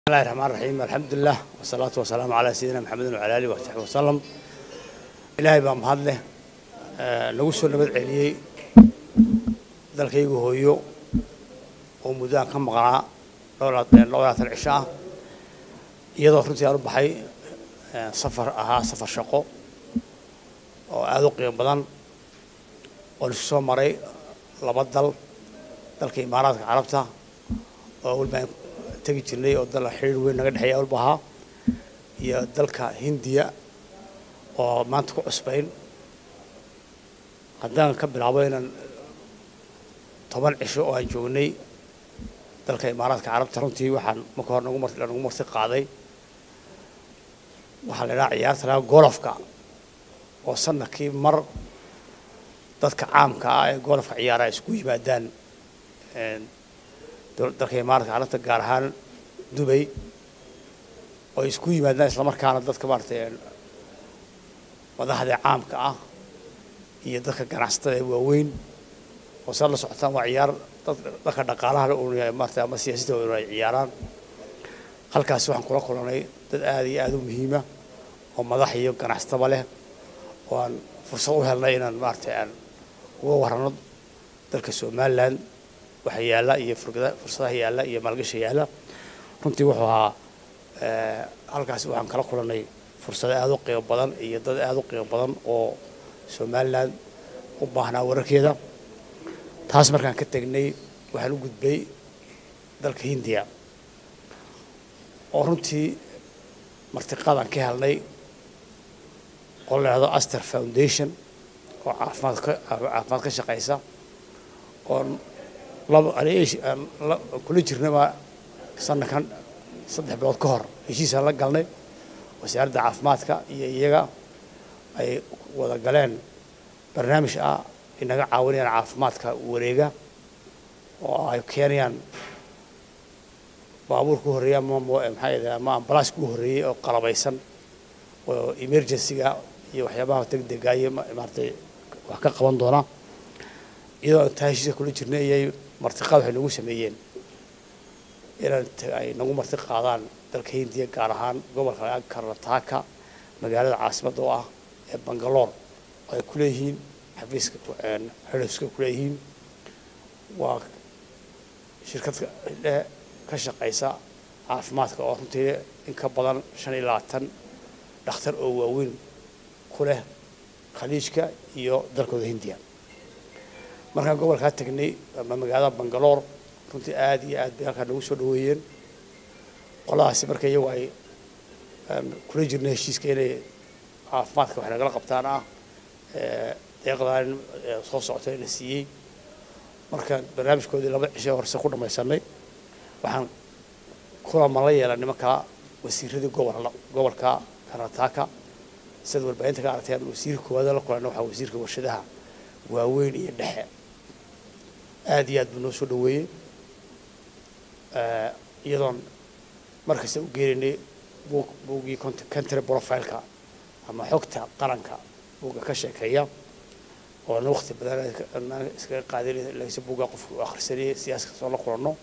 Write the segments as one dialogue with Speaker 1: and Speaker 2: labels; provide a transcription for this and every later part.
Speaker 1: bismillahi raxmaan raxiim alxamdulilah wasalaatu wasalaamu calaa sayidina maxamedin wacala alihi wasaxbi wasalam ilaahay baa mahad leh nagu soo nabad celiyey dalkaygu hooyo oo muddaan ka maqnaa dhowlaatan cisho ah iyadoo runtii aan u baxay safar ahaa safar shaqo oo aada u qiimo badan oon isku soo maray laba dal dalka imaaraadka carabta oo walbaan tegi jirnay oo dal xiriir weyn naga dhexeeya walba ahaa iyo dalka hindiya oo maanta ku cusbayn haddaan ka bilaabo inaan toban cisho oo aan joognay dalka imaaraadka carabta runtii waxaan marka hore nagu mar nagu marti qaaday waxaa la idhaha ciyaarta lahaa golofka oo sanadkii mar dadka caamka ah ee golofka ciyaara isku yimaadaan dalka imaaraadka carabta gaar ahaan dubay oo isku yimaadaan islamarkaana dadka maaragtay madaxda caamka ah iyo dadka ganacsatada ee waaweyn oo saa la socotaan waa ciyaar dadka dhaqaalaha un maarata ama siyaasadda un ay ciyaaraan halkaasi waxaan kula kulanay dad aada iyo aada u muhiima oo madax iyo ganacsataba leh oo aan fursad u helnay inaan maaragtay aan uga warrano dalka somaliland waxa yaalla iyo fursadaha yaalla iyo maalgasha yaalla runtii wuxuu ahaa halkaasi waxaan kala kulanay fursado aada u qiimo badan iyo dad aada u qiimo badan oo somaliland u baahnaa wararkeeda taas markaan ka tegnay waxaan u gudbay dalka hindiya oo runtii martiqaadaan ka helnay oo la idhahdo aster foundation oo caafimaad ka caafimaad ka shaqaysa oo kula jirnaba sanadkan saddex bilood ka hor heshiisaan la galnay wasaaradda caafimaadka iyo iyaga ay wada galeen barnaamij ah inaga caawinayaan caafimaadka wareega oo ay keenayaan baabuurka u horreeya ama maxaa yidhaha ama ambalaaska u horreeyey oo qalabaysan oo emergency-ga iyo waxyaabaha degdega iyo maaragtay wax ka qaban doona iyadoo intaa heshiiska kula jirnay iyay martiqaad waxay nagu sameeyeen inaan ay nagu marti qaadaan dalka hindiya gaar ahaan gobolka karnataka magaalada caasimadda oo ah ee bangaloor oo ay ku leeyihiin xafiiska xidhiska ku leeyihiin waa shirkad ka shaqaysa caafimaadka oo runtii in ka badan shan iyo labaatan dhakhtar oo waaweyn ku leh khaliijka iyo dalkooda hindiya markaan gobolkaa tegnay ama magaalada bangaloor runtii aada iyo aad bay halkaa nagu soo dhaweeyeen qoladaasi marka iyagu ay kula jirna heshiiska inay caafimaadka wax nagala qabtaan ah deeqdaan soo socota la siiyey markaan barnaamijkoodii laba cisho horse ku dhamaysanay waxaan kulama la yeelan nimanka wasiiradii gobol gobolka karnataka sida warbaahinta ka aragteen wasiirka koowaad la kulanna waxaa wasiirka warshadaha waaweyn iyo dhexe aada iyo aad buu noo soo dhaweeyey iyadoon markasta u geenaynay buug buuggii country profileka ama xogta qaranka buugga ka sheekeeya oo na wakti badan iskaga qaadin lagse buugga qofka u akhrisanayay siyaas kastoo la kulanno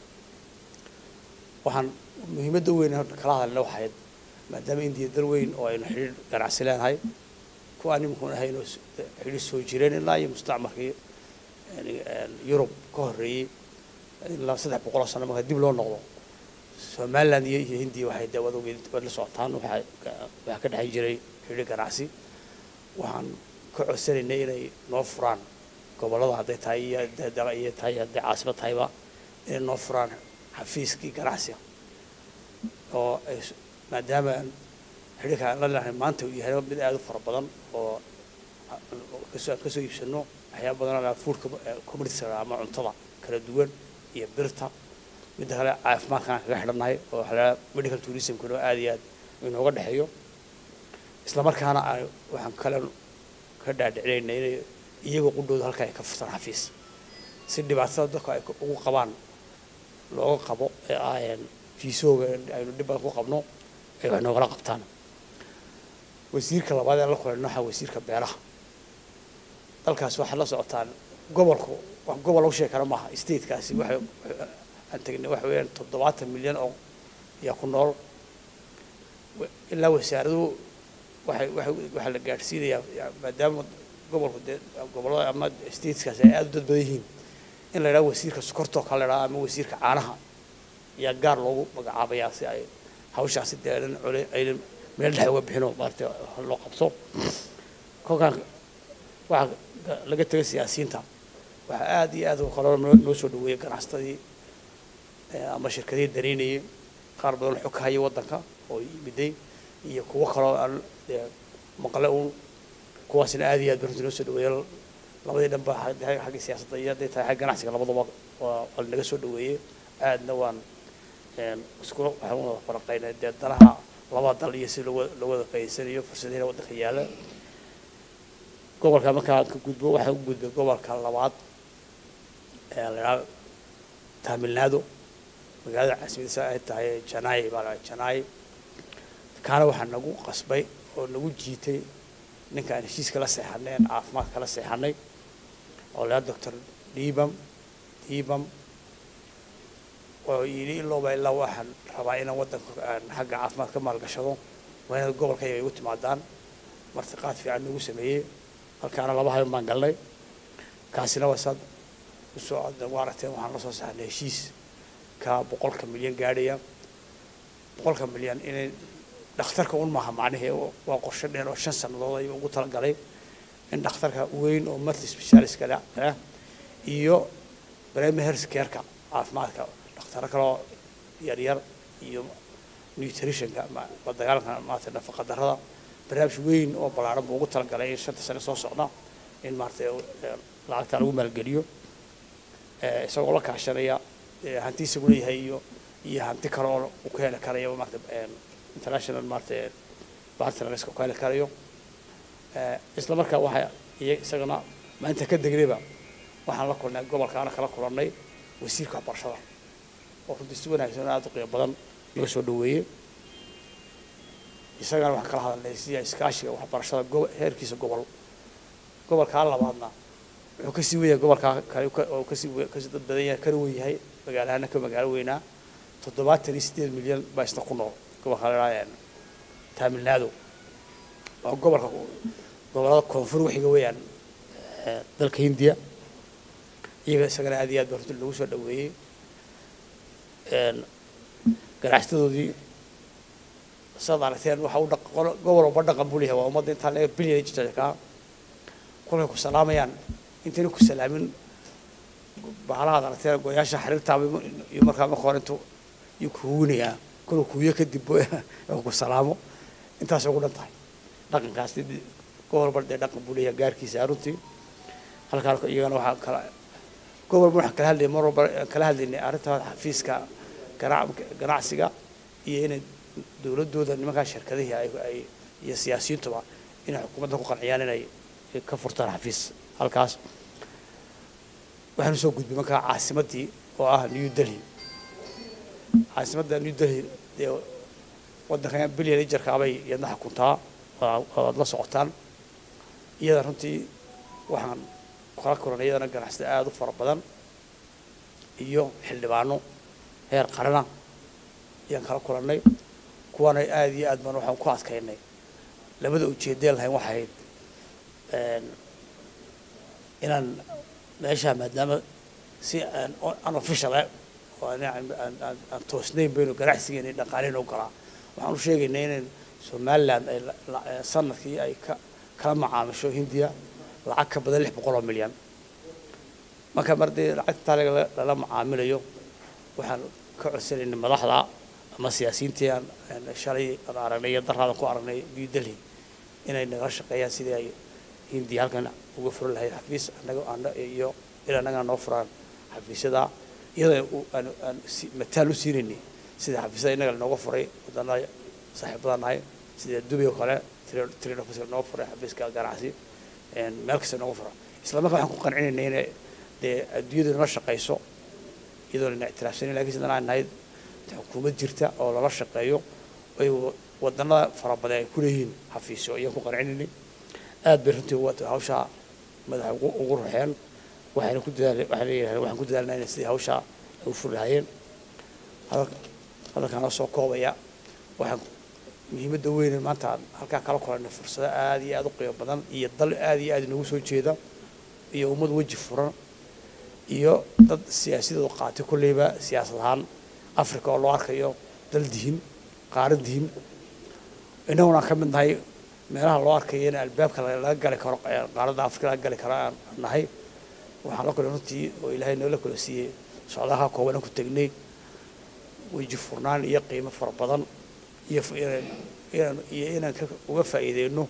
Speaker 1: waxaan muhiimadda weyn kala hadalna waxayd maadaama indiya dal weyn oo aynu xidhiir ganacsi leenahay kuwa aan nimankuun ahayn oo xidhiir soo jireen ilaa iyo mustacmarkii yurub ka horreeyey ilaa saddex boqol oo sano marka dib loo noqdo somaliland iyo iyo hindiya waxay dee wada waad la socotaan waxaa waxaa ka dhexan jiray xidhiir ganacsi waxaan ka codsanaynay inay noo furaan gobollada hadday tahay iyo iyo tahay hadday caasimad tahayba inay noo furaan xafiiskii ganacsiga oo ay maadaama xidhiirka aan la lenahay maanta uu yahay mid aada u fara badan oo kasoo aan kasoo iibsano waxyaaba badan food community ama cuntada kala duwan iyo birta midda kale caafimaadkan aan kaga xidhannahay oo waxaa medical tourismkuna aada iyo aad inooga dhexeeyo isla markaana waxaan kale ka dhaadhicinayna inay iyagoo qudhooda halka ay ka furtaan xafiis si dhibaatada dadka ay ugu qabaan looga qabo ee ah fiisooga aynu dhib badan ku qabno ay wax noogala qabtaan wasiirka labaad ee la kulanno waxaa wasiirka beeraha dalkaas waxaad la socotaan gobolku wax gobol lagu sheegi kara maaha statekaasi waxay aan tegnay waxa weeyaan toddobaatan milyan oo yaa ku nool ilaa wasaaraduhu waxay waxay waxaa la gaadhsiinayaa maadaama gobolku dee gobollada ama stateskaas ay aada u dad badan yihiin in la idhaha wasiirka sokortoo kale la idhaha ama wasiirka caanaha ayaa gaar loogu magacaabayaa si ay hawshaasi dee aynan cole aynan meel dhex uga bixinoo maaragtay loo qabto kolkaan waxaa laga tegay siyaasiyiinta waxaa aada iyo aad kaloo noo soo dhaweeyay ganacsatadii ama shirkadihii dareynayay qaar badan xog ka haya waddanka oo yimiday iyo kuwo kaloo aan maqle uun kuwaasina aada iyo aad baruntii noo soo dhaweeyay labadii dhanba xagga siyaasadda iyo hadday tahay xagga ganacsiga labadaba waa waa naga soo dhaweeyey aadna waan iskula waxaan wada faraqaynay dee danaha labada dal iyo si loo loo wada faa'iidsanayo fursadihina waddanka yaalla gobolka markaa ka gudbo waxaan u gudbay gobolka labaad ee la idhaha tamil nadu magaalada caasimadiisa ay tahay janai baa la janai kaana waxaa nagu qasbay oo nagu jiitay ninka aan heshiiska la seexanay aan caafimaadka la seexanay oo la doctor dibam dibam oo yidhi ilooba ilaa waxaan rabaa inaan waddanka aan xagga caafimaad ka maalgashado waa inaad gobolkayga igu timaadaan martiqaad fiican nagu sameeyey halkaana laba hayon baan galnay kaasina waa saad usoo waa aragteen waxaan la soo saarnay heshiis ka boqolka milyan gaadhaya boqolka milyan inay dhakhtarka un maaha macnihii waa qorshe dheer oo shan sannadood ayuu ugu talagalay in dhakhtarka weyn oo multi specialistka ah iyo primary health care-ka caafimaadka dhakhtaro kaloo yaryar iyo nutritionka la dagaalanka maarata nafaqa darrada barnaamij weyn oo ballaaran buu ugu talagalay in shanta sane soo socda in maaragtay lacagta lagu maalgeliyo isagoo la kaashanaya hanti isagu leeyahay iyo iyo hanti kale oo uu ka heli karayo maarata international maarata partners ka heli karayo isla markaa waxaa iyo isagana maalinta ka degnayba waxaan la kulnay gobolkaana kala kulannay wasiirka waxbarashada oo runtii si wanaagsan oo aada u qiimo badan noo soo dhaweeyey isagana waxaan kala hadalnay sida iskaashiga waxbarashada go heerkiisa gobol gobolkaa labaadna wuxuu kasii weyahay gobolkaa kale oo kasii kasii dad badan yahay kana wen yahay magaalahana ka magaalo weynaa toddobaatan iyo sideed milyan baa isna ku nool gobolka la idhaha tamil nadu waa gobolka gobollada koonfur waxiga weeyaan dalka hindiya iyaga isagana aad iyo aad baa runtii lagu soo dhaweeyey ganacsatadoodii saad aragteen waxa u gobol walba dhaqan buu leeyahay waa ummadda intaa laga bilyan jirtaa kolkay ku salaamayaan intayna ku salaamin bahalahaad aragteen goyaasha xiriirtaaba iyo markaa marka hore intuu iyo kuwinayaa koluu kuwiyo kadib ku salaamo intaas ugu dhan tahay dhaqankaas gobol walba dee dhaqan buu leeyahay gaarkiisa runtii halkaan iyagana waxaa kala gobol walba waxaan kala hadlayay mar walba kala hadlaynay arrinta xafiiska ganacsiga iyo inay dowladooda nimankaa shirkadihii ay ay iyo siyaasiyiintuba inay xukuumadda ku qanciyaan inay ka furtaan xafiis halkaas waxaanu soo gudbay markaa caasimaddii oo ah new delhi caasimadda new delhi dee waddankan bilyan ijarkaabay iyadna xukuntaa waad la socotaan iyada runtii waxaan kala kulanay iyadana ganacsada aada u fara badan iyo xildhibaano heer qarana ayaan kala kulannay kuwaana aada iyo aad baan waxaan ku adkaynay labada ujeedeen lahayn waxay ahayd inaan meeshaa maadaama si aan unofficial ah oo aan toosnayn baynu ganacsigeena dhaqaaleyn u galaa waxaan u sheegaynay inayn somaliland ay sanadkii ay ka kala macaamisho hindiya lacag ka badan lix boqol oo milyan marka mar dee lacagtaa lala macaamilayo waxaan ka codsanaynay madaxda ama siyaasiyiintii aan shalay aan aragnay iyo daraadan ku aragnay new delhi inay nagala shaqeeyaan sidii ay hindiya halkan uga furan lahayd xafiis anaga ana iyo in annagana noo furaan xafiisyada iyadoo aan aan mataal u siinaynay sida xafiisyada innaga lanooga furay wadannada saaxiibadaan nahay sida dubai oo kale train office noo furay xafiiska ganacsi meel kasta nooga fura isla markaa waxaan ku qancinaynay inay dee adduunyadu nala shaqayso iyadoon ina ictiraafsanin lakin sidana aan nahay xukuumad jirta oo lala shaqeeyo ay wadannada fara badan ay ku leeyihiin xafiisyo ayaan ku qancinaynay aad bay runtii hawshaa madaxa ugu ruxeen waxayna ku dadaal waxayna yidhahdeen waxaan ku dadaalnaa inay sidii hawshaa ay u furi lahaayeen hadalkaan la soo koobaya waxaan muhiimadda weyn maanta aan halkaa kala kulanay fursado aada iyo aada u qiimo badan iyo dal aada iyo aada inoogu soo jeeda iyo ummad weji furan iyo dad siyaasadooda qaatay kolleyba siyaasad ahaan africa oo loo arkayo dal dihin qaaran dihin innaguna aan ka mid nahay meelaha loo arkayo in albaabka laga gali karo qaaradda africa laga gali karo aan nahay waxaan la kulay runtii oo ilaahay noola kula siiyey socdaha kooban aan ku tegnay weji furnaan iyo qiimo fara badan iyo inaan iyo inaan uga faa'iideyno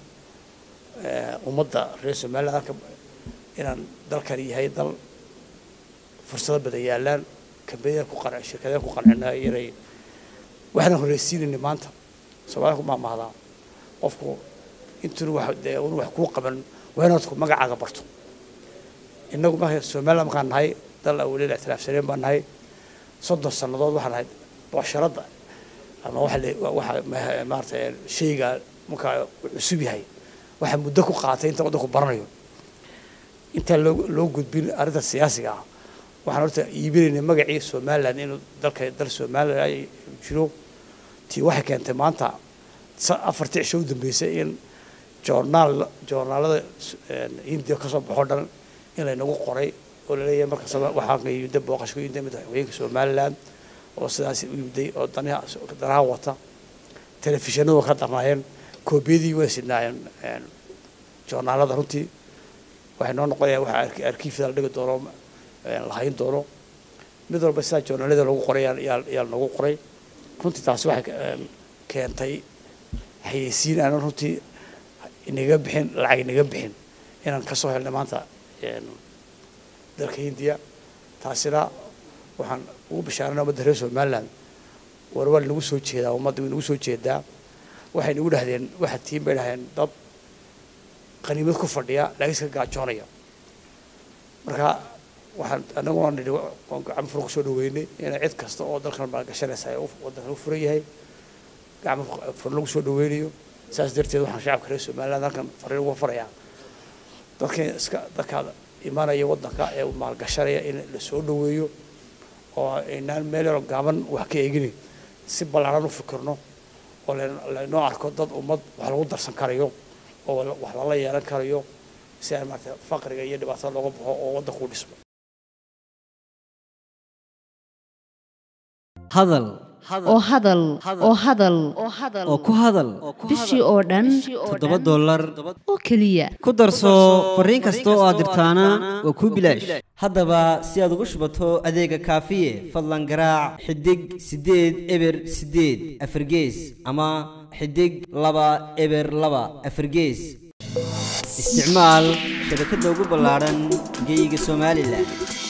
Speaker 1: ummadda reer somaliland halka inaan dalkan yahay dal fursado badan yaalaan kambaniyada ku qan shirkadaha ku qancina inay waxaan horeysiinayna maanta soomaalida ku maamahdaa qofku intuuna wax dee una wax kuu qaban waa inaad ku magacaaga barto innagu marka somaliland markaan nahay dal awaleel ictiraafsaneen baan nahay soddon sannadood waxaan nahay boosharadda ama waxa waxa maarata shayga markaa cusub yahay waxaa muddo ku qaatay inta waddanku baranayo intaan loo loo gudbin arrinta siyaasiga ah waxaan horta iibinaynay magacii somaliland inuu dalka dal somaliland ay jiro tii waxay keentay maanta afartii cisho u dambeysay in joornaal joornaalada hindiya kasoo baxo dhan in laynagu qoray oo laleeyahay marka waxaa yimida booqasho ku yimida madaxweynaha somaliland oo sidaas u yimday oo danaha danaha wata telefishinadu ka darnaayeen koobiyadii way sidnaayeen joornaalada runtii waxay noo noqonayaan waxa arkiifda la dhigi doono lahayn doono mid walba sidaa joornaalada lagu qoray yaa nagu qoray runtii taasi waxay keentay xayeysiin aanan runtii inaga bixin lacag inaga bixin inaan kasoo helnay maanta dalka hindiya taasina waxaan ugu bishaaranay ummadda reer somaliland war waa nagu soo jeedaa ummadda way nagu soo jeedaa waxay nagu dhahdeen waxaa tiin bay dhahdeen dad qaniimad ku fadhiya laakiin iska gaajoonaya marka waxaan anaguna nidhi gacmo furan kusoo dhaweynay inay cid kasta oo dalkan maalgashanaysa waddankan u furan yahay gacmo furan lagu soo dhaweynayo saas darteed waxaan shacabka reer somaliland halkan fariin uga farayaa dadkan iska dadkaada imanaya waddanka ee maalgashanaya in la soo dhaweeyo oo aynaan meel yaroo gaaban wax ka eeginin si ballaaran u fikirno oo laynoo arko dad ummad wax lagu darsan karayo oo wax lala yeelan karayo si aan maarata faqriga iyo dhibaatada looga baxo oo waddanku u dhismo
Speaker 2: hadal
Speaker 3: oo hadal oo hadal
Speaker 2: oo ku hadal
Speaker 3: bishii oo dhan
Speaker 2: toddoba dollar
Speaker 3: oo keliya
Speaker 2: ku darso fariin kasta oo aad dirtaana waa kuu bilaash haddaba si aad ugu shubato adeega kaafiye fadlan garaac xidig siddeed eber siddeed afargees ama xidig laba eber laba afargees isticmaal shabakadda ugu ballaadhan geyga somalilan